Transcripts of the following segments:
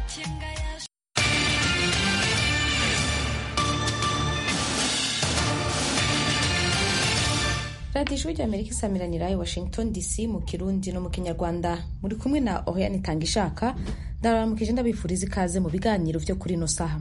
radiyo ijwi ry'amerika isamiranira i washington dc mu kirundi no mu kinyarwanda muri kumwe na oriane itanga ishaka ndabaramukije ndabifuriza ikaze mu biganiro byo kuri ino saha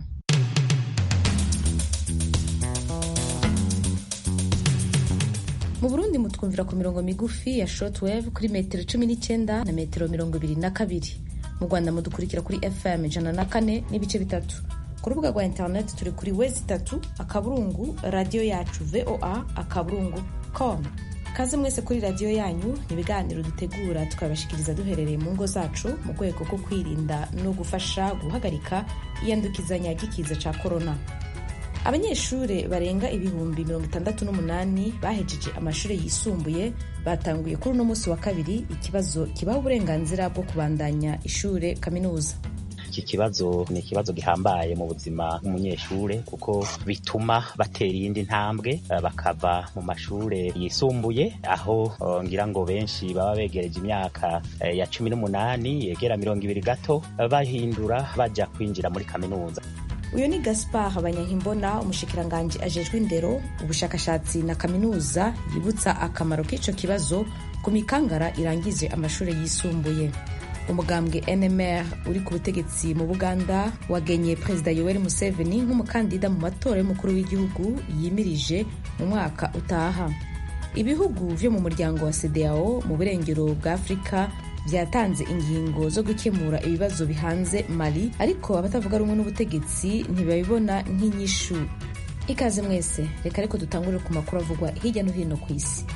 mu burundi mutwumvira ku mirongo migufi ya shortwave kuri metero cumi n'icyenda na metero mirongo ibiri na kabiri mu rwanda mudukurikira kuri fm ijana na kane n'ibice bitatu ku rubuga rwa interineti turi kuri wezi itatu akaburungu radiyo yacu voa akaburungu com kaze mwese kuri radiyo yanyu ni ibiganiro dutegura tukabashikiriza duherereye mu ngo zacu mu rwego rwo kwirinda no gufasha guhagarika iyandukizanya ry'ikiza cya korona abanyeshuri barenga ibihumbi mirongo itandatu n'umunani bahejeje amashuri yisumbuye batanguye kuri uno munsi wa kabiri ikibazo kibaha uburenganzira bwo kubandanya ishure kaminuza iki kibazo ni ikibazo gihambaye mu buzima bw'umunyeshure kuko bituma batera iyindi ntambwe bakava mu mashure yisumbuye aho ngira ngo benshi baba begereje imyaka ya cumi n'umunani yegera mirongo ibiri gato bahindura baja kwinjira muri kaminuza uyu ni gaspar abanyankimbona umushikiranganji ajejwe indero ubushakashatsi na kaminuza yibutsa akamaro k'ico kibazo ku mikangara irangije amashuri yisumbuye umugambwe nmr uri ku butegetsi mu buganda wagenye perezida yoweri museveni nk'umukandida mu matora y'umukuru w'igihugu yimirije mu mwaka utaha ibihugu vyo mu muryango wa cdao mu burengero bwa afurika vyatanze ingingo zo gukemura ibibazo bihanze mali ariko abatavuga rumwe n'ubutegetsi ntibabibona nk'inyishu ikaze mwese reka ariko dutangurire ku makuru avugwa hirya no hino ku isi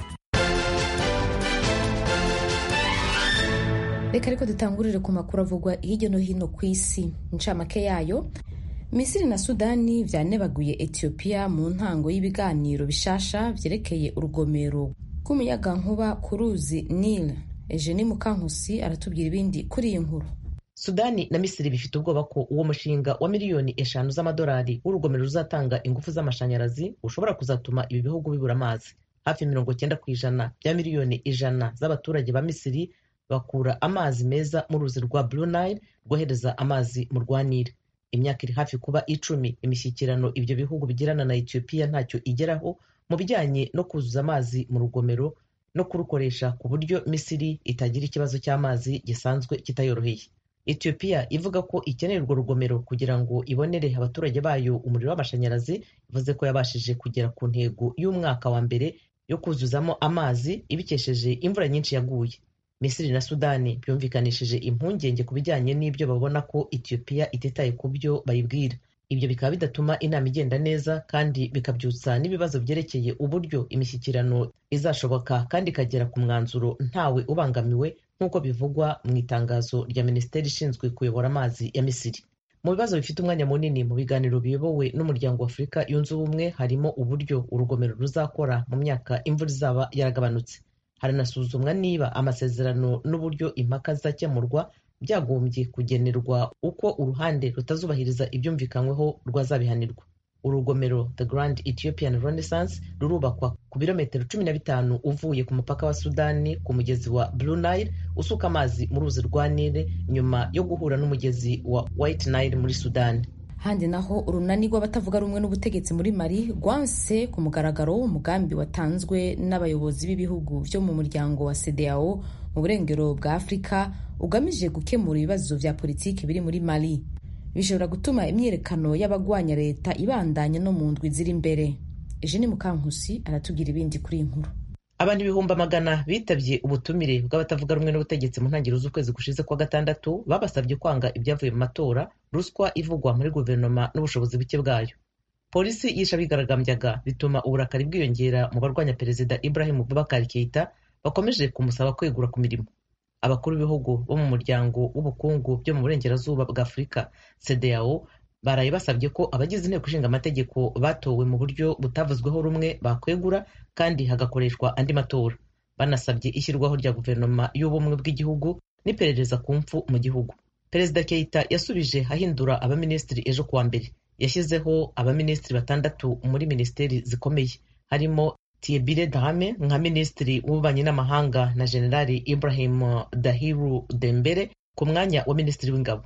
reka ariko dutangurire ku makuru avugwa hirya no hino ku isi incamake yayo misiri na sudani vyanebaguye etiyopiya mu ntango y'ibiganiro bishasha vyerekeye urugomero rw'umuyagankuba ku ruzi nile Eugenie Mukankusi aratubwira ibindi kuri iyi nkuru. Sudani na Misiri bifite ubwoba ko uwo mushinga wa miliyoni eshanu z'amadolari w'urugomero ruzatanga ingufu z'amashanyarazi ushobora kuzatuma ibi bihugu bibura amazi. Hafi mirongo cyenda ku ijana bya miliyoni ijana z'abaturage ba Misiri bakura amazi meza mu ruzi rwa Blue Nile rwohereza amazi mu rwa Nile. Imyaka iri hafi kuba icumi imishyikirano ibyo bihugu bigirana na Ethiopia ntacyo igeraho mu bijyanye no kuzuza amazi mu rugomero no kurukoresha ku buryo misiri itagira ikibazo cy'amazi gisanzwe kitayoroheye etiyopiya ivuga ko ikeneye urwo rugomero kugira ngo ibonere abaturage bayo umuriro w'amashanyarazi ivuze ko yabashije kugera ku ntego y'umwaka wa mbere yo kuzuzamo amazi ibikesheje imvura nyinshi yaguye misiri na sudani byumvikanishije impungenge ku bijyanye n'ibyo babona ko etiyopiya ititaye ku byo bayibwira ibyo bikaba bidatuma inama igenda neza kandi bikabyutsa n'ibibazo byerekeye uburyo imishyikirano izashoboka kandi ikagera ku mwanzuro ntawe ubangamiwe nk'uko bivugwa mu itangazo rya minisiteri ishinzwe kuyobora amazi ya misiri mu bibazo bifite umwanya munini mu biganiro biyobowe n'umuryango wa afurika yunze ubumwe harimo uburyo urugomero ruzakora mu myaka imvura izaba yaragabanutse haranasuzumwa niba amasezerano n'uburyo impaka zizakemurwa byagombye kugenerwa uko uruhande rutazubahiriza ibyumvikanyweho rwazabihanirwa urugomero the grand ethiopian renaissance rurubakwa ku birometero cumi na bitanu uvuye ku mupaka wa sudani ku mugezi wa blue nile usuka amazi mu ruzi rwa nile nyuma yo guhura n'umugezi wa white nile muri sudani handi naho urunani rw'abatavuga rumwe n'ubutegetsi muri mali rwanse ku mugaragaro umugambi watanzwe n'abayobozi b'ibihugu byo mu muryango wa cdao mu burengero bwa afurika ugamije gukemura ibibazo vya politiki biri muri mali bishobora gutuma imyiyerekano y'abagwanya leta ibandanya no mu ndwi ziri imbere eugene mukankusi aratubwira ibindi kuri iyi nkuru abantu ibihumbi amagana bitabye ubutumire bw'abatavuga rumwe n'ubutegetsi mu ntangiriro z'ukwezi gushize kwa gatandatu babasabye kwanga ibyavuye mu matora ruswa ivugwa muri guverinoma n'ubushobozi buke bwayo polisi yishe abigaragambyaga bituma uburakari bwiyongera mu barwanya perezida ibrahim bubakari keita bakomeje kumusaba kwegura ku mirimo abakuru b'ibihugu bo mu muryango w'ubukungu byo mu burengerazuba bwa afurika cdao baraye basabye ko abagize inteko ishinga amategeko batowe mu buryo butavuzweho rumwe bakwegura kandi hagakoreshwa andi matora banasabye ishyirwaho rya guverinoma y'ubumwe bw'igihugu n'iperereza ku mfu mu gihugu perezida keita yasubije ahindura abaminisitiri ejo kuwa mbere yashyizeho abaminisitiri batandatu muri minisiteri zikomeye harimo Tiebire Dahame nka minisitiri w'ububanyi n'amahanga na generali Ibrahim Dahiru Dembere ku mwanya wa minisitiri w'ingabo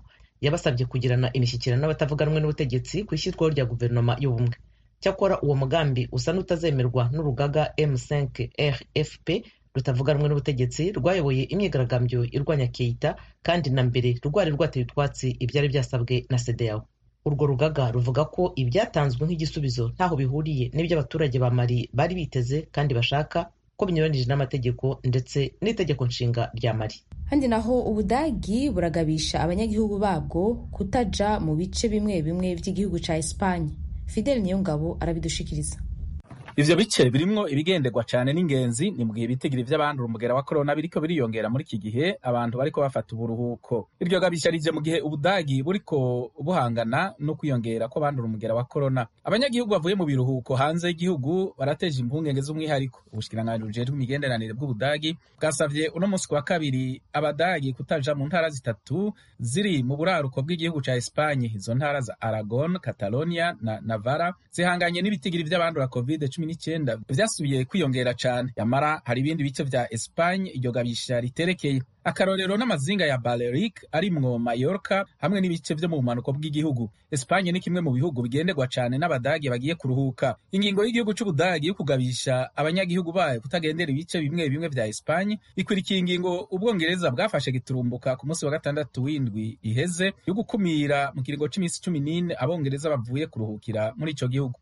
yabasabye kugirana imishyikirano n'abatavuga rumwe n'ubutegetsi ku ishyirwaho rya guverinoma y'ubumwe cyakora uwo mugambi usa n'utazemerwa n'urugaga m5 rfp rutavuga rumwe n'ubutegetsi rwayoboye imyigaragambyo irwanya keita kandi na mbere rwari rwateye utwatsi ibyari byasabwe na sedeyawo urwo rugaga ruvuga ko ibyatanzwe nk'igisubizo ntaho bihuriye n'ibyo abaturage ba mari bari biteze kandi bashaka ko binyuranije n'amategeko ndetse n'itegeko nshinga rya mari handi naho ubudagi buragabisha abanyagihugu babwo kutaja mu bice bimwe bimwe by'igihugu ca esipanye fidel niyongabo arabidushikiriza ivyo bice birimwo ibigenderwa cane n'ingenzi ni mugihe ibitigiri vy'abandura umugera wa korona biriko biriyongera muri iki gihe abantu bariko bafata uburuhuko iryo gabisha rije mu gihe ubudagi buriko buhangana no kwiyongera kw'abandura umugera wa korona abanyagihugu bavuye mu biruhuko hanze y'igihugu barateje impungenge z'umwihariko ubushikiranganji bujejwe imigenderanire bw'ubudagi bwasavye uno musi wa kabiri abadagi kutaja mu ntara zitatu ziri mu buraruko bw'igihugu ca espanye izo ntara za aragon catalonia na navara zihanganye n'ibitigiri vy'abandura covid cumi n'icyenda vyasubiye kwiyongera cane yamara hari ibindi bice vya Espagne iryo gabisha riterekeye akarorero n'amazinga ya Balearic arimwo Mallorca hamwe n'ibice vyo mu bumanuko bw'igihugu Espagne ni kimwe mu bihugu bigenderwa cane n'abadagi bagiye kuruhuka ingingo y'igihugu c'ubudagi yo kugabisha abanyagihugu bayo kutagendera ibice bimwe bimwe vya Espagne ikwirikiye ingingo ubwongereza bwafashe giturumbuka ku munsi wa gatandatu w'indwi iheze yo gukumira mu kiringo c'imisi cumi n'ine abongereza bavuye kuruhukira muri ico gihugu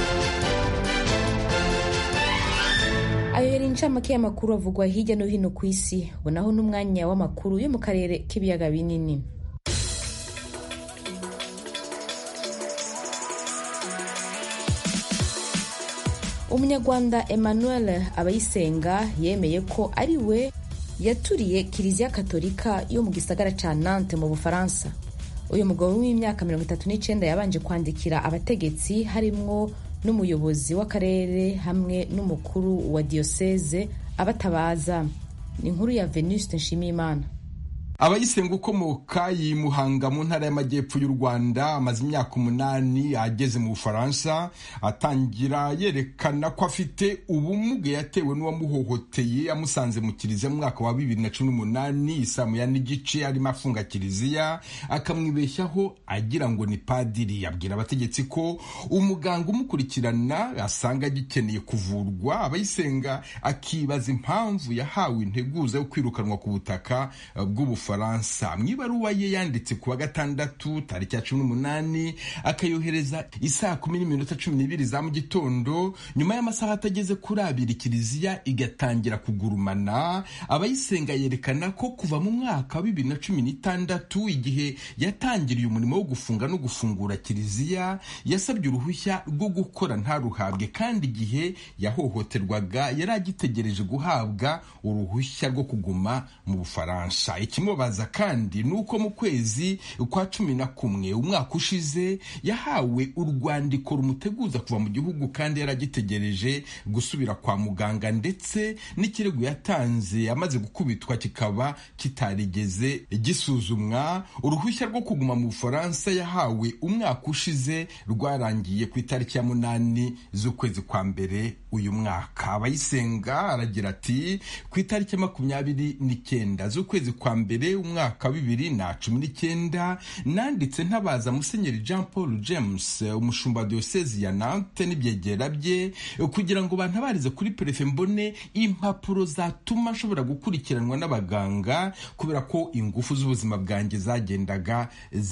ayo yari incamake y'amakuru avugwa hirya no hino ku isi bonaho n'umwanya w'amakuru yo mu karere k'ibiyaga binini umunyarwanda emmanuel abayisenga yemeye ko ari we yaturiye kiliziya katolika yo mu gisagara ca nante mu bufaransa uyu mugabo w'imyaka mirongo itatu n'icenda yabanje kwandikira abategetsi harimwo n'umuyobozi w'akarere hamwe n'umukuru wa diyoseze abatabaza ni inkuru ya venuste nshimiyimana abayisenga ukomoka yimuhanga mu ntara y'amajyepfo y'u rwanda amaze imyaka umunani ageze mu bufaransa atangira yerekana ko afite ubumuga yatewe n'uwamuhohoteye amusanze mu kiliziya mu mwaka wa bibiri na cumi n'umunani isaa moya n'igice arimo afunga kiliziya akamwibeshyaho agira ngo ni padiri yabwira abategetsi ko umuganga umukurikirana asanga agikeneye kuvurwa abayisenga akibaza impamvu yahawe integuza yo kwirukanwa ku butaka bw'ubufaransa Bufaransa mu ibaruwa ye yanditse ku wa gatandatu tariki ya cumi n'umunani akayohereza isaa kumi n'iminota cumi n'ibiri za mu gitondo nyuma y'amasaha atageze kuri abiri kiliziya igatangira kugurumana abayisenga yerekana ko kuva mu mwaka wa bibiri na cumi n'itandatu igihe yatangiriye umurimo wo gufunga no gufungura kiliziya yasabye uruhushya rwo gukora ntaruhabwe kandi igihe yahohoterwaga yari agitegereje guhabwa uruhushya rwo kuguma mu bufaransa ikimubaza kandi ni uko mu kwezi kwa cumi na kumwe umwaka ushize yahawe urwandiko rumuteguza kuva mu gihugu kandi yari agitegereje gusubira kwa muganga ndetse n'ikirego yatanze amaze gukubitwa kikaba kitarigeze gisuzumwa uruhushya rwo kuguma mu bufaransa yahawe umwaka ushize rwarangiye ku itariki ya munani z'ukwezi kwa mbere uyu mwaka abayisenga aragira ati ku itariki ya makumyabiri n'icyenda z'ukwezi kwa mbere umwaka wa bibiri na cumi n'icyenda nanditse ntabaza musenyeri jean paul james umushumba wa diyosezi ya nante n'ibyegera bye kugira ngo bantabarize kuri perefe mbone impapuro zatuma nshobora gukurikiranwa n'abaganga kubera ko ingufu z'ubuzima bwanjye zagendaga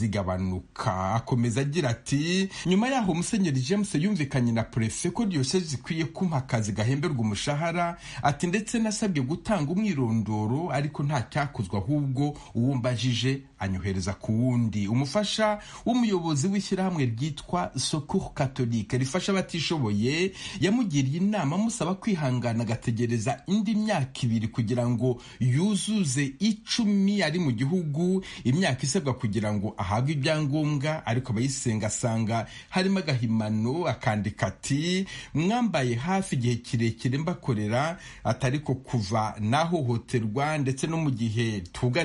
zigabanuka akomeza agira ati nyuma yaho musenyeri james yumvikanye na perefe ko diyosezi ikwiye kumpa akazi gahemberwa umushahara ati ndetse nasabwe gutanga umwirondoro ariko nta cyakozwe ahubwo uwo mbajije anyohereza ku wundi umufasha w'umuyobozi w'ishyirahamwe ryitwa secours catholique rifasha abatishoboye yamugiriye inama amusaba kwihangana agategereza indi myaka ibiri kugira ngo yuzuze icumi ari mu gihugu imyaka isabwa kugira ngo ahabwe ibyangombwa ariko abayisenga asanga harimo agahimano akandika ati mwambaye hafi igihe kirekire mbakorera atari ko kuva nahohoterwa ndetse no mu gihe twugarijwe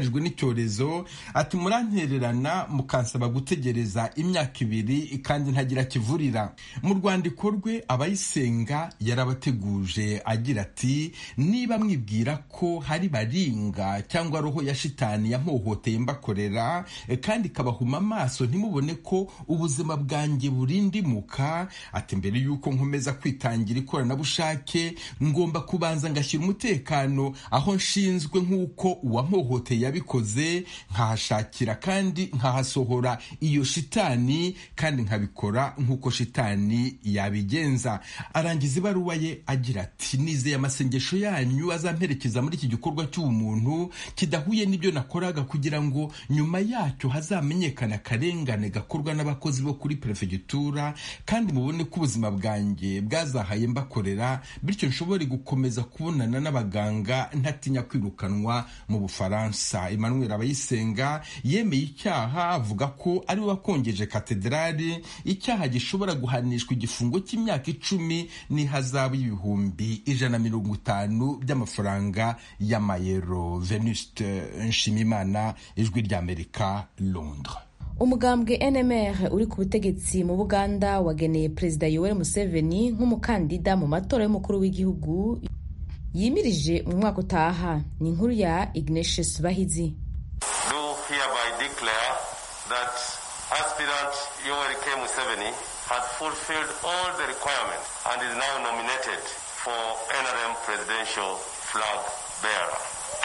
bugarijwe n'icyorezo ati murantererana mukansaba gutegereza imyaka ibiri kandi ntagira kivurira mu rwandiko rwe abayisenga yarabateguje agira ati niba mwibwira ko hari baringa cyangwa roho ya shitani yampohoteye mbakorera kandi ikabahuma amaso ntimubone ko ubuzima bwanjye burindimuka ati mbere y'uko nkomeza kwitangira ikoranabushake ngomba kubanza ngashyira umutekano aho nshinzwe nk'uko uwampohoteye yabikoze nkahashakira kandi nkahasohora iyo shitani kandi nkabikora nk'uko shitani yabigenza arangiza ibaruwa ye agira ati nizeye amasengesho yanyu azamperekeza muri iki gikorwa cy'ubumuntu kidahuye n'ibyo nakoraga kugira ngo nyuma yacyo hazamenyekana akarengane gakorwa n'abakozi bo kuri perefegitura kandi mubone ko ubuzima bwanjye bwazahaye mbakorera bityo nshobore gukomeza kubonana n'abaganga ntatinya kwirukanwa mu bufaransa emmanuel abayisenga yemeye icyaha avuga ko ari we wakongeje katedrali icyaha gishobora guhanishwa igifungo cy'imyaka icumi n'ihazabu y'ibihumbi ijana na mirongo itanu by'amafaranga y'amayero venuste nshimimana ijwi ry'amerika londres umugambwe nmr uri ku butegetsi mu buganda wageneye perezida yoweri museveni nk'umukandida mu matora y'umukuru w'igihugu yimirije mu mwaka utaha ni inkuru ya ignatius bahizi do hereby declare that aspirant yoweri k museveni has fulfilled all the requirements and is now nominated for nrm presidential flag bearer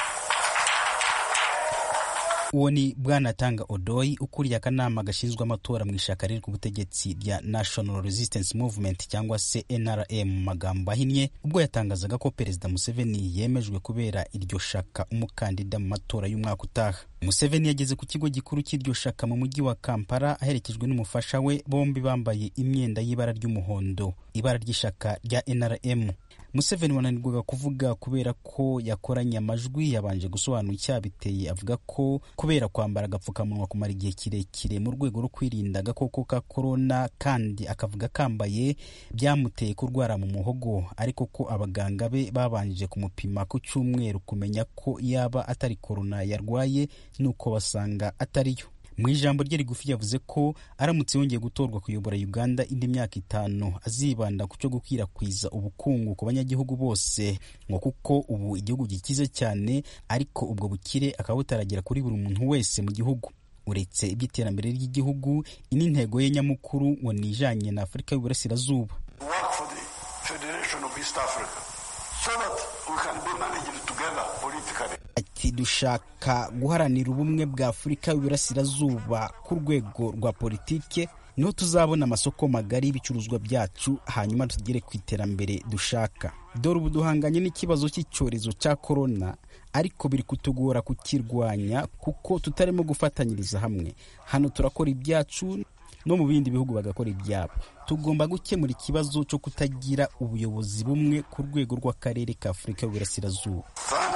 uwo ni bwanatanga odoyi ukuriye akanama gashinzwe amatora mu ishaka riri ku butegetsi rya national resistance movement cyangwa se nrm mu magambo ahinnye ubwo yatangazaga ko perezida museveni yemejwe kubera iryo shaka umukandida mu matora y'umwaka utaha museveni yageze ku kigo gikuru cy'iryo shaka mu mujyi wa kampala aherekejwe n'umufasha we bombi bambaye imyenda y'ibara ry'umuhondo ibara ry'ishaka rya nrm museveni wananirwaga kuvuga kubera ko yakoranye amajwi yabanje gusobanura icyabiteye avuga ko kubera kwambara agapfukamunwa kumara igihe kirekire mu rwego rwo kwirinda agakoko ka korona kandi akavuga kambaye byamuteye kurwara mu muhogo ariko ko abaganga be babanje kumupima ku cyumweru kumenya ko yaba atari korona yarwaye nuko basanga atariyo mu ijambo rye rigufi yavuze ko aramutse yongeye gutorwa kuyobora uganda indi myaka itanu azibanda ku cyo gukwirakwiza ubukungu ku banyagihugu bose ngo kuko ubu igihugu gikize cyane ariko ubwo bukire akaba butaragera kuri buri muntu wese mu gihugu uretse iby'iterambere ry'igihugu ini ntego ye nyamukuru ngo ni ijanye na afurika y'uburasirazuba ati dushaka guharanira ubumwe bwa afurika y'uburasirazuba ku rwego rwa politike niho tuzabona amasoko magari y'ibicuruzwa byacu hanyuma tugere ku iterambere dushaka dore ubu duhanganye n'ikibazo cy'icyorezo cya korona ariko biri kutugora kukirwanya kuko tutarimo gufatanyiriza hamwe hano turakora ibyacu no mu bindi bihugu bagakora ibyabo tugomba gukemura ikibazo cyo kutagira ubuyobozi bumwe ku rwego rw'akarere ka afurika y'uburasirazuba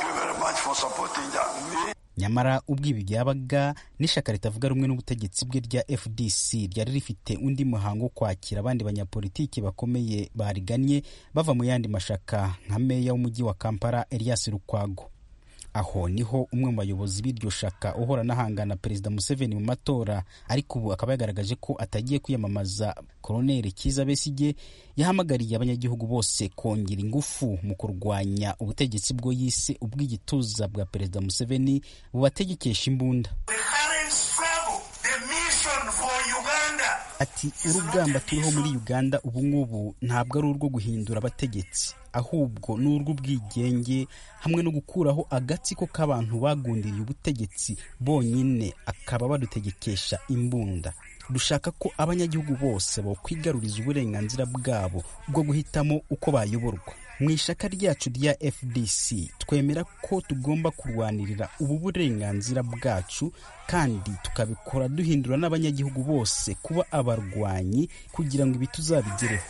nyamara ubwo ibi byabaga n'ishyaka ritavuga rumwe n'ubutegetsi bwe rya fdc ryari rifite undi muhango wo kwakira abandi banyapolitiki bakomeye bariganye bava mu yandi mashaka nka meya w'umujyi wa kampala elias lukwago aho niho umwe mu bayobozi b'iryo shaka uhora anahangana perezida museveni mu matora ariko ubu akaba yagaragaje ko atagiye kwiyamamaza koroneri kiza besige yahamagariye abanyagihugu bose kongera ingufu mu kurwanya ubutegetsi bwo yise ubw'igituza bwa perezida museveni bubategekesha imbunda ati urugamba turiho muri uganda ubu ngubu ntabwo ari urwo guhindura abategetsi ahubwo ni urw'ubwigenge hamwe no gukuraho agatsiko k'abantu bagundiriye ubutegetsi bonyine akaba badutegekesha imbunda dushaka ko abanyagihugu bose bakwigaruriza uburenganzira bwabo bwo guhitamo uko bayoborwa mu ishaka ryacu rya fdc twemera ko tugomba kurwanirira ubu burenganzira bwacu kandi tukabikora duhindura n'abanyagihugu bose kuba abarwanyi kugira ngo ibi tuzabigereho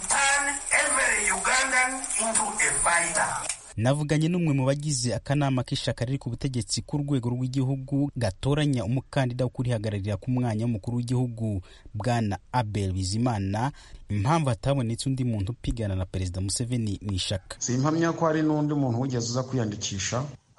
navuganye n'umwe mu bagize akanama k'ishaka riri ku butegetsi ku rwego rw'igihugu gatoranya umukandida wo kurihagararira ku mwanya w'umukuru w'igihugu bwana abel bizimana impamvu hatabonetse undi muntu upigana na perezida museveni mu ishaka simpamya ko hari n'undi muntu wigeze uza kwiyandikisha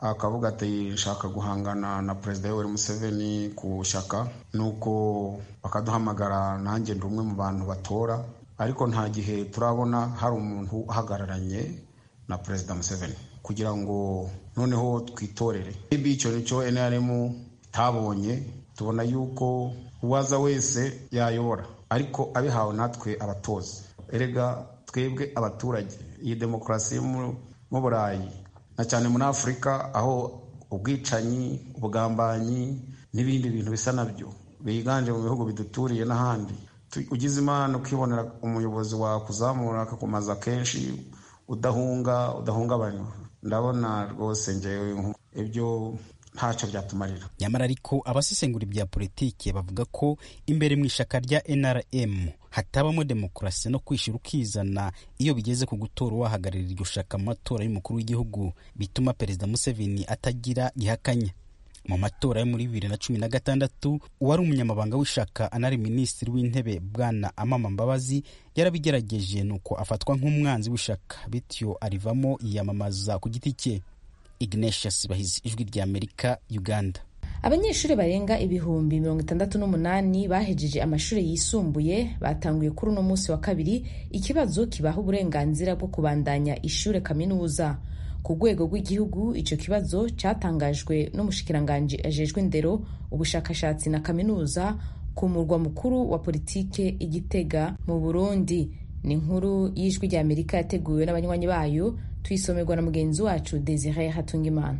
akavuga ati nshaka guhangana na perezida yoweri museveni ku shyaka nuko bakaduhamagara nanjye ndi umwe mu bantu batora ariko nta gihe turabona hari umuntu uhagararanye na perezida museveni kugira ngo noneho twitorere icyo nicyo nrm itabonye tubona yuko uwaza wese yayobora ariko abihawe natwe abatoza erega twebwe abaturage iyi demokarasi yo mu burayi na cyane muri afurika aho ubwicanyi ubugambanyi n'ibindi bintu bisa nabyo biganje mu bihugu biduturiye n'ahandi ugize imana ukibonera umuyobozi wakuzamura akakumaza kenshi udahunga udahungabanywa ndabona rwose ngewe ibyo ntacyo byatumarira nyamara ariko abasesengura ibya politiki bavuga ko imbere mu ishaka rya nrm hatabamo demokarasi no kwishyura ukizana iyo bigeze ku gutora uwahagararira iryo shaka mu matora y'umukuru w'igihugu bituma perezida museveni atagira gihakanya mu matora yo muri bibiri na cumi na gatandatu uwari umunyamabanga w'ishaka anari minisitiri w'intebe bwana amama mbabazi yarabigerageje nuko afatwa nk'umwanzi w'ishaka bityo arivamo yiyamamaza ku giti cye ignatius bahizi ijwi rya amerika uganda abanyeshuri barenga ibihumbi mirongo itandatu n'umunani bahejeje amashuri yisumbuye batanguye kuri uno munsi wa kabiri ikibazo kibaha uburenganzira bwo kubandanya ishuri kaminuza ku rwego rw'igihugu icyo kibazo cyatangajwe n'umushikiranganji ajejwe indero ubushakashatsi na kaminuza ku murwa mukuru wa politike igitega mu burundi ni inkuru y'ijwi rya amerika yateguwe n'abanywanyi bayo tuyisomerwa na mugenzi wacu desire hatungimana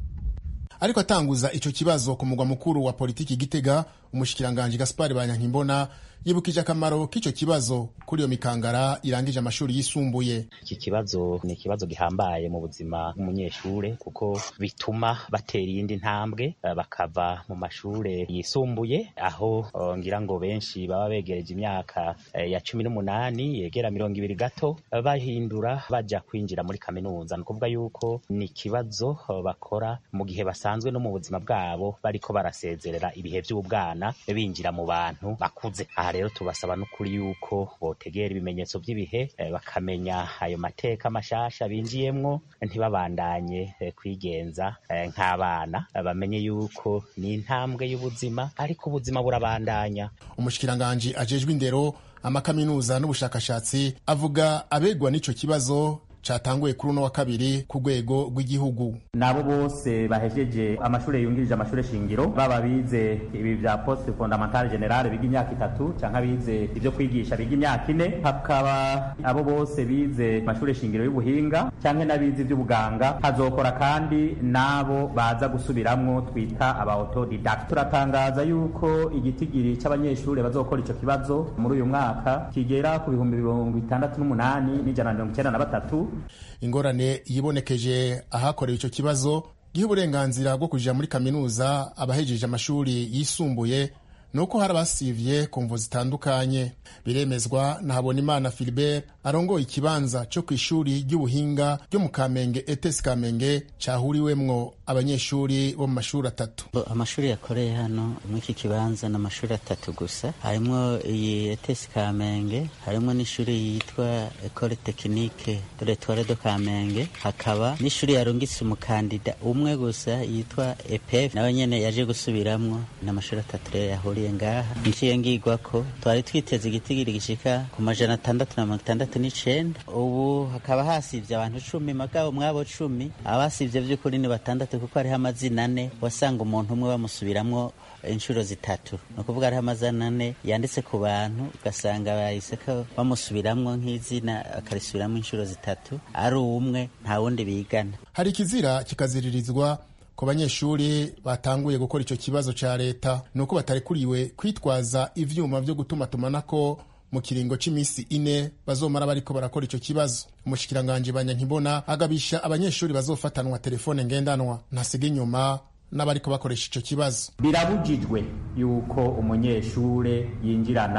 ariko atanguza icyo kibazo ku mugwa mukuru wa politiki gitega umushikiranganji gaspari banyankimbona yibukije akamaro k'icyo kibazo kuri iyo mikangara irangije amashuri yisumbuye iki kibazo ni ikibazo gihambaye mu buzima bw'umunyeshure kuko bituma batera iyindi ntambwe bakava mu mashure yisumbuye aho ngira ngo benshi baba begereje imyaka ya cumi n'umunani yegera mirongo ibiri gato bahindura baja kwinjira muri kaminuza ni ukuvuga yuko ni ikibazo bakora mu gihe basanzwe no mu buzima bwabo bariko barasezerera ibihe vy'ubwana binjira mu bantu bakuze aha rero tubasaba n'ukuri yuko botegera ibimenyetso by'ibihe bakamenya ayo mateka mashasha binjiyemwo ntibabandanye kwigenza nk'abana bamenye yuko ni intambwe y'ubuzima ariko ubuzima burabandanya umushikiranganji ajejwe indero amakaminuza n'ubushakashatsi avuga abegwa n'ico kibazo catanguye kuri uno wa kabiri ku rwego rw'igihugu nabo bose bahejeje amashuri yungirije amashuri shingiro baba bize ibi vya poste fondamentale generale biga imyaka itatu canke abize ivyo kwigisha biga imyaka ine hakaba abo bose bize amashuri shingiro y'ubuhinga canke n'abize ivy'ubuganga hazokora kandi n'abo baza gusubiramwo twita aba autodidact turatangaza yuko igitigiri c'abanyeshuri bazokora ico kibazo muri uyu mwaka kigera ku bihumbi mirongo itandatu n'umunani n'ijana na mirongo icenda na batatu ingorane yibonekeje ahakorewe icyo kibazo giha uburenganzira bwo kujya muri kaminuza abahejeje amashuri yisumbuye ni uko hari abasivye ku mvu zitandukanye biremezwa na habonimana filibert arongoye ikibanza cyo ku ishuri ry'ubuhinga ryo mu kamenge etesi kamenge cyahuriwemwo abanyeshuri bo mu mashuri atatu amashuri yakoreye hano muri iki kibanza ni amashuri atatu gusa harimo iyi etesi kamenge harimo n'ishuri yitwa ekole tekinike doretware do kamenge hakaba n'ishuri yarungitse umukandida umwe gusa yitwa epf nawe nyene yaje gusubiramwo ni amashuri atatu rero yahuriye ngaha nciye ngigwa ko twari twiteze igitigiri gishika ku majana atandatu na mirongo itandatu n'icenda ubu hakaba hasivye abantu cumi magabo mwabo cumi abasivye vy'ukuri ni batandatu kuko hariho amazina ane wasanga umuntu umwe bamusubiramwo inshuro zitatu ni ukuvuga hariho amazina ane yanditse ku bantu ugasanga bahise ko bamusubiramwo nk'izina akarisubiramwo inshuro zitatu ari umwe nta wundi bigana hari ikizira kikaziririzwa ku banyeshuri batanguye gukora icyo kibazo cya leta ni uko batarekuriwe kwitwaza ivyuma vyo gutumatumanako mu kiringo cy'iminsi ine bazomara bariko barakora icyo kibazo umushikiranganji banyankibona agabisha abanyeshuri bazofatanwa telefone ngendanwa ntasiga inyuma n'abariko bakoresha icyo kibazo birabujijwe yuko umunyeshure yinjirana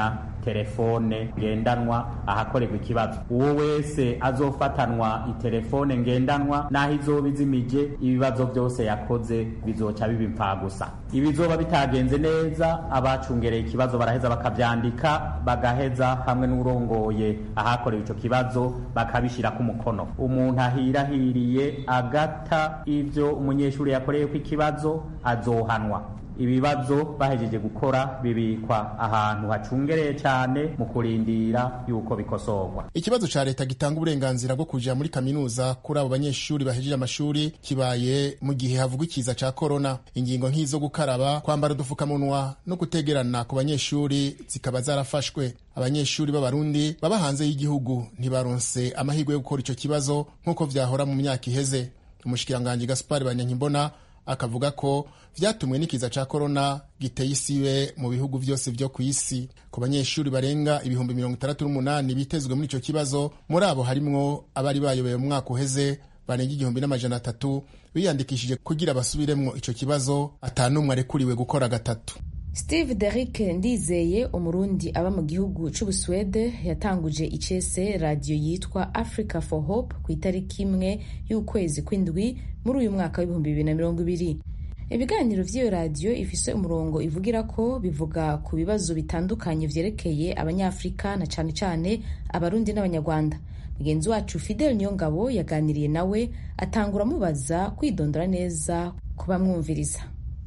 iterefone ngendanwa ahakorerwa ikibazo uwo wese azofatanwa iterefone ngendanwa n'aho izoba izimije ibibazo byose yakoze bizoca biba impfagusa ibizoba bitagenze neza abacungereye ikibazo baraheza bakavyandika bagaheza hamwe n'urongoye ahakorewe ico kibazo bakabishirako umukono umuntu ahirahiriye agata ivyo umunyeshuri yakoreyeko ikibazo azohanwa ibibazo bahejeje gukora bibikwa ahantu hacungereye cyane mu kurindira yuko bikosorwa ikibazo ca leta gitanga uburenganzira bwo kuja muri kaminuza kuri abo banyeshuri bahejeje amashuri kibaye mu gihe havugwa ikiza ca korona ingingo nk'izo gukaraba kwambara udufukamunwa no gutegerana ku banyeshuri zikaba zarafashwe abanyeshuri b'abarundi baba hanze y'igihugu ntibaronse amahirwe yo gukora ico kibazo nk'uko vyahora mu myaka iheze umushikiranganji gaspari banyankimbona akavuga ko vyatumwe n'ikiza ca korona giteye isibe mu bihugu vyose vyo ku isi ku banyeshuri barenga ibihumbi mirongo itandatu n'umunani bitezwe muri ico kibazo muri abo harimwo abari bayoboye mu mwaka uheze barenga igihumbi n'amajana atatu biyandikishije kugira basubiremwo ico kibazo ata n'umwe arekuriwe gukora gatatu steve derick ndizeye umurundi aba mu gihugu c'ubusuwede yatanguje icese radiyo yitwa africa for hope ku itariki imwe y'ukwezi kw'indwi muri uyu mwaka w'ibihumbi bibiri na mirongo ibiri ibiganiro vy'iyo radiyo ifise umurongo ivugira ko bivuga ku bibazo bitandukanye vyerekeye abanyafurika na cane cane abarundi n'abanyarwanda mugenzi wacu fidel niyongabo yaganiriye nawe atangura amubaza kwidondora neza kubamwumviriza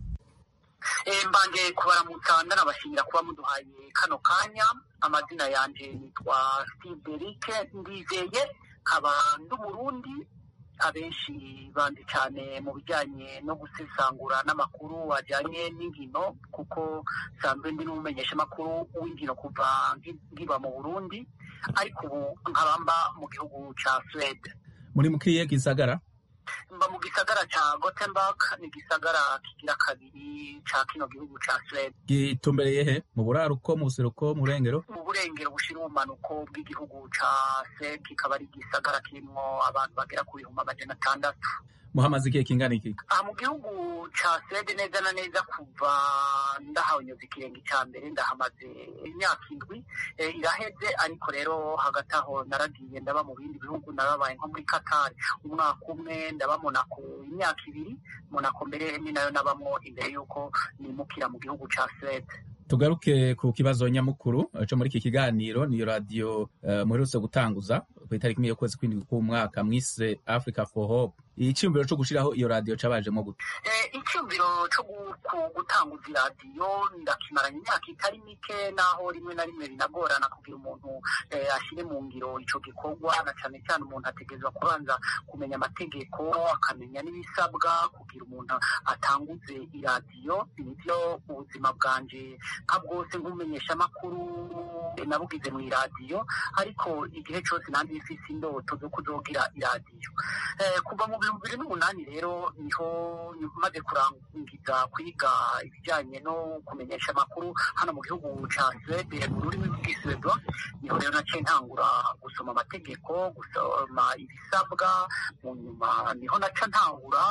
mbanje kubaramutsa ndanabashimira kuba muduhaye kano kanya amazina yanje nitwa steve derike ndizeye nkaba ndi umurundi abenshi bandi cyane mu bijyanye no gusesangura n'amakuru ajyanye n'inkino kuko nsanzwe ndi n'umumenyeshamakuru w'inkino kuva nkiba mu burundi ariko ubu nkabamba mu gihugu cya suwede muri mukiye gisagara mba mu gisagara ca Gothenburg ni igisagara kigira kabiri ca kino gihugu ca Suwede gitumbereye he mu buraruko mu buseruko mu burengero mu burengero bushira ubumanuko bw'igihugu ca Suwede kikaba ari igisagara kirimwo abantu bagera ku bihumbi amajana atandatu muhamaze igihe kingana iki aha mu gihugu ca Suwede neza na neza kuva ndahanyuze ikirenge ca mbere ndahamaze imyaka indwi iraheze ariko rero hagati aho naragiye ndaba mu bindi bihugu narabaye nko muri Qatar umwaka umwe ndaba Monaco imyaka ibiri Monaco mbere ni nayo nabamwo imbere y'uko nimukira mu gihugu ca Suwede tugaruke ku kibazo nyamukuru co muri iki kiganiro niyo radiyo uh, muherutse gutanguza ku itariki imwe y'ukwezi kw'indwi k'umwaka mwise africa for hope icyumviro co gushiraho iyo radiyo cabajemo gute icyumviro co gutanguza iradiyo ndakimaranye imyaka itari mike naho rimwe na rimwe binagorana kugira umuntu ashire mu ngiro ico gikorwa na cane cyane umuntu ategerezwa kubanza kumenya amategeko akamenya n'ibisabwa kugira umuntu atanguze iradiyo nivyo ubuzima bwanje nka bwose nk'umumenyesha amakuru nabugize mu iradiyo ariko igihe cose nandi ifise indoto zo kuzogira iradiyo kuva mu bihumbi bibiri n'umunani rero niho maze kurangiza kwiga ibijyanye no kumenyesha amakuru hano mu gihugu ca Suwede mu rurimi rw'Isuwedo niho rero naciye ntangura gusoma amategeko gusoma ibisabwa mu nyuma niho naca ntangura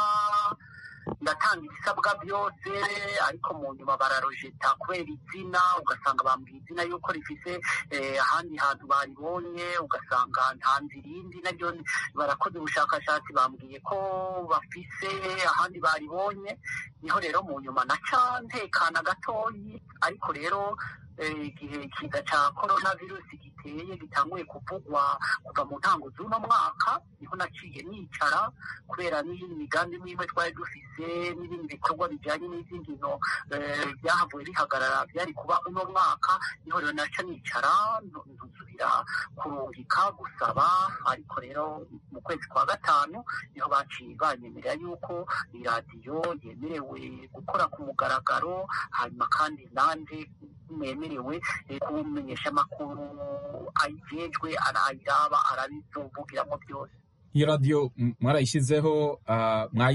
ndatanga ibisabwa byose ariko mu nyuma bararojeta kubera izina ugasanga bambwiye izina yuko rifise ahandi hantu baribonye ugasanga ntanze irindi naryo barakoze ubushakashatsi bambwiye ko bafise ahandi baribonye niho rero mu nyuma naca ntekana gatoyi ariko rero igihe ikiza ca corona virusi giteye gitanguye kuvugwa kuva mu ntango z'uno mwaka niho naciye nicara kubera n'iyindi migambi mwimwe twari dufise n'ibindi bikorwa bijanye n'izindi nkino byahavuye bihagarara byari kuba uno mwaka niho rero naca nicara nsubira kurungika gusaba ariko rero mu kwezi kwa gatanu niho baciye banyemerera yuko iradiyo yemerewe gukora ku mugaragaro hanyuma kandi nanje mwemerewe kumenyesha amakuru ayijejwe arayiraba arabizovugiramo byose iyo radiyo mwarayishyizeho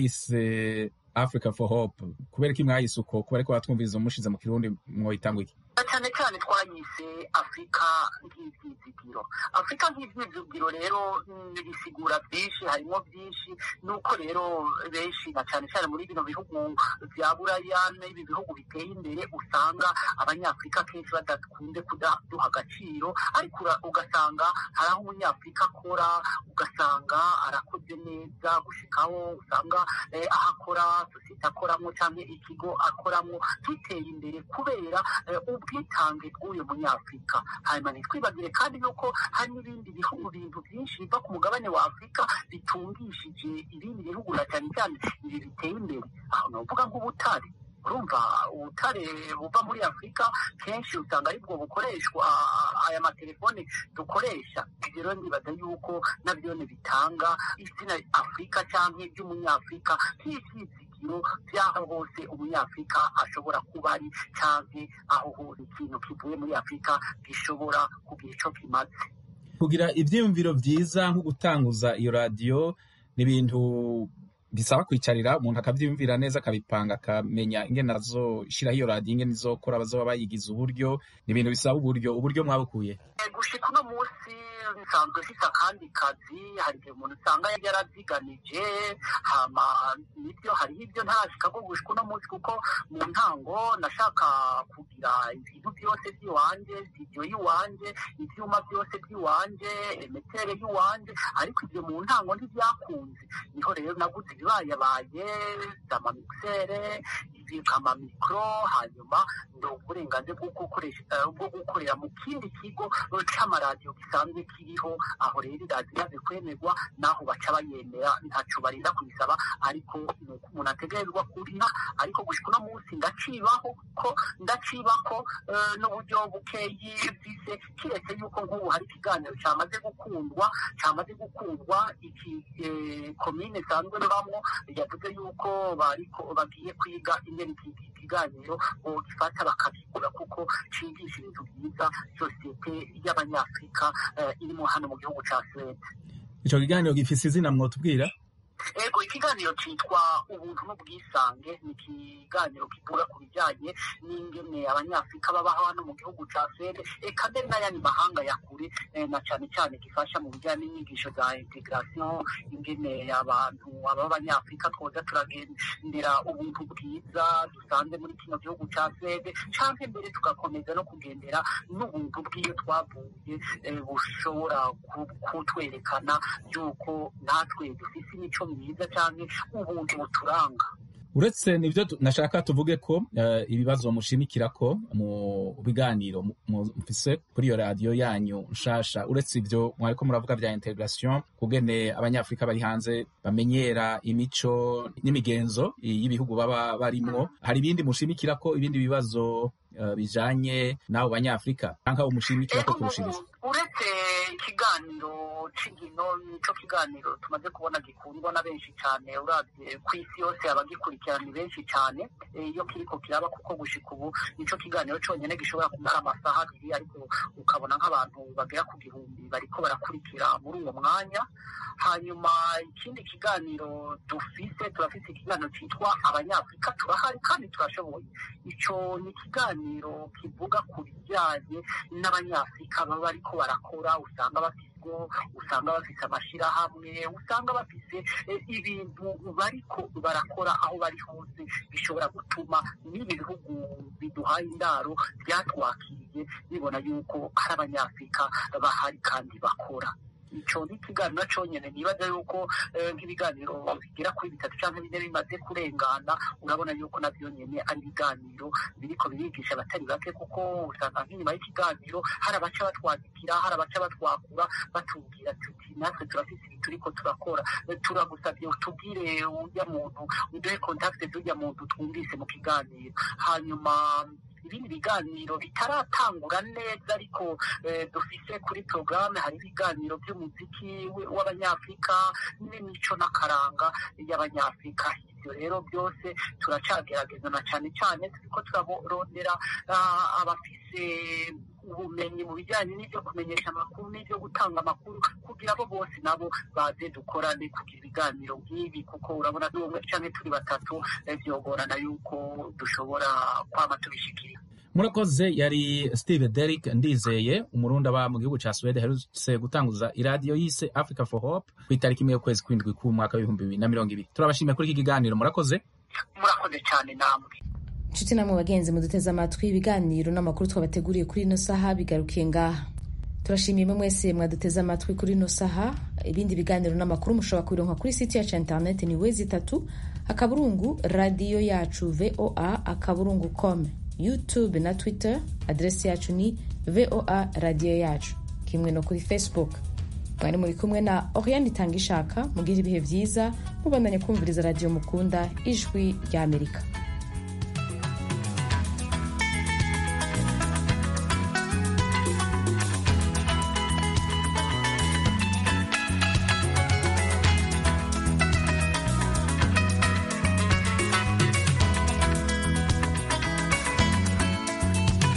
mwayise africa for hope kubera ko mwayise uko kubera ko batwumviriza umushize mu kirundi mwoyitanga iki cyane cyane twayise afurika nk'ibyizigiro afurika nk'ibyizigiro rero bisigura byinshi harimo byinshi nuko rero benshi na cyane cyane muri bino bihugu bya buraya n'ibi bihugu biteye imbere usanga abanyafurika kenshi badakunze kuduha agaciro ariko ugasanga hari aho umunyafurika akora ugasanga arakoze neza gushikaho usanga aho akora sosiyete akoramo cyangwa ikigo akoramo giteye imbere kubera ubwitange bw'uyu munyafurika hanyuma ntitwibagire kandi yuko hari n'ibindi bihugu bintu byinshi biva ku mugabane wa afurika bitungishije ibindi bihugu na cyane cyane ibi biteye imbere aho ni uvuga nk'ubutare urumva ubutare buva muri afurika kenshi usanga aribwo bukoreshwa aya matelefone dukoresha ibyo rero ndibaza yuko nabyo bitanga izina afurika cyangwa iby'umunyafurika nk'ibyizigiro by'aho hose umunyafurika ashobora kuba ari cyangwa aho hose ikintu kivuye muri afurika gishobora kugira icyo kimaze kugira ibyiyumviro byiza nko gutanguza iyo radiyo ni ibintu bisaba kwicarira umuntu akabyiyumvira neza akabipanga akamenya ingene azoshyiraho iyo radiyo ingene izokora bazoba bayigize uburyo ni ibintu bisaba uburyo uburyo mwabukuye gushika uno munsi nsanzwe mfise akandi kazi hari igihe umuntu usanga yaravyiganije hama nibyo hariho ibyo ntarashika ko gushika uno munsi kuko mu ntango nashaka kugira ibintu byose by'iwanje studio y'iwanje ivyuma byose by'iwanje emetere y'iwanje ariko ibyo mu ntango ntivyakunze niho rero naguze ibibayabaye amamixere amamikro hanyuma ndo uburenganzira bwo gukoresha bwo gukorera mu kindi kigo c'amaradiyo gisanzwe kiriho aho rero iradiyo imaze kwemerwa naho baca bayemera ntaco barinda kuyisaba ariko nuko umuntu ategerezwa kuriha ariko gushika uno munsi ndacibaho ko ndacibako n'uburyo bukeyi bwise kiretse yuko nk'ubu hari ikiganiro camaze gukundwa camaze gukundwa iki komine sanzwe mbamwo yavuze yuko bariko bagiye kwiga ingene iki kiganiro bogifata bakabigura kuko cigisha ibintu byiza sosiyete y'abanyafurika irimo hano mu gihugu ca Suwede ico kiganiro gifise izina mwotubwira ego ikiganiro cyitwa ubuntu n'ubwisange ni ikiganiro kivuga ku bijyanye n'ingene abanyafurika babaho hano mu gihugu cya swede eka mbere n'ayandi mahanga ya kure na cyane cyane gifasha mu bijyanye n'inyigisho za integration ingene abantu b'abanyafurika twoza turagendera ubuntu bwiza dusanze muri kino gihugu cya swede cyangwa mbere tugakomeza no kugendera n'ubuntu bw'iyo twavuye bushobora kutwerekana yuko natwe dufise imico myiza cyane ubuntu buturanga uretse nibyo nashaka tuvuge ko uh, ibibazo mushimikira ko mu biganiro mufise kuri iyo radiyo yanyu nshasha uretse ibyo mwariko muravuga vya integration kugene abanyafurika bari hanze bamenyera imico n'imigenzo y'ibihugu baba barimwo hari ibindi mushimikira ko ibindi bibazo uh, bijanye n'abo banyafurika canke umushimikira ko kurushiriza uretse ikiganiro c'ingino nico kiganiro tumaze kubona gikundwa na benshi cyane uravye ku isi yose abagikurikirana ni benshi cyane iyo kiriko kiraba kuko gushika ubu nico kiganiro conyene gishobora kumara amasaha abiri ariko ukabona nk'abantu bagera ku gihumbi bariko barakurikira muri uwo mwanya hanyuma ikindi kiganiro dufise turafise ikiganiro citwa abanyafurika turahari kandi turashoboye ico ni ikiganiro kivuga ku bijyanye n'abanyafurika baba bariko barakora usanga bafise usanga bafise amashirahamwe usanga bafise ibintu bariko barakora aho bari hose bishobora gutuma n'ibi bihugu biduhaye indaro byatwakiriye bibona yuko hari abanyafurika bahari kandi bakora ico ni ikiganiro conyene nibaza yuko nk'ibiganiro bigera kuri bitatu canke bine bimaze kurengana urabona yuko navyo nyene ari ibiganiro biriko birigisha abatari bake kuko usanga nk'inyuma y'ikiganiro hari abaca batwandikira hari abaca batwakura batubwira tuti natwe turafise ibi turiko turakora turagusavye utubwire urya muntu uduhe kontakte z'urya muntu twumvise mu kiganiro hanyuma ibindi biganiro bitaratangura neza ariko dufise kuri porogaramu hari ibiganiro by'umuziki w'abanyafurika n'imico n'akaranga y'abanyafurika ibyo rero byose turacagerageza na cyane cyane turiko turaborondera abafise ubumenyi mu bijyanye n'ibyo kumenyesha amakuru n'ibyo gutanga amakuru kugira abo bose nabo baze dukorane kugira ibiganiro nk'ibi kuko urabona n'umwe cyangwa turi batatu byogorana yuko dushobora kwama tubishikira murakoze yari steve derrick ndizeye umurundi aba mu gihugu ca swede aherutse gutanguza iradiyo yise africa for hope ku itariki imwe y'ukwezi kw'indwi k'umwaka w'ibihumbi bibiri na mirongo ibiri turabashimiye kuri iki kiganiro murakoze murakoze cyane namwe inshuti namwe bagenzi muduteze amatwi ibiganiro n'amakuru twabateguriye kuri ino saha bigarukiye ngaha turashimiye imwe mwese mwaduteze amatwi kuri ino saha ibindi biganiro n'amakuru mushobora kubironka kuri site yacu ya interineti ni wezi itatu akaburungu radiyo yacu voa akaburungu com youtube na twitter aderesi yacu ni voa radiyo yacu kimwe no kuri facebook mwari muri kumwe na oriane itanga ishaka mugire ibihe byiza mubandanye kumviriza radiyo mukunda ijwi ry'amerika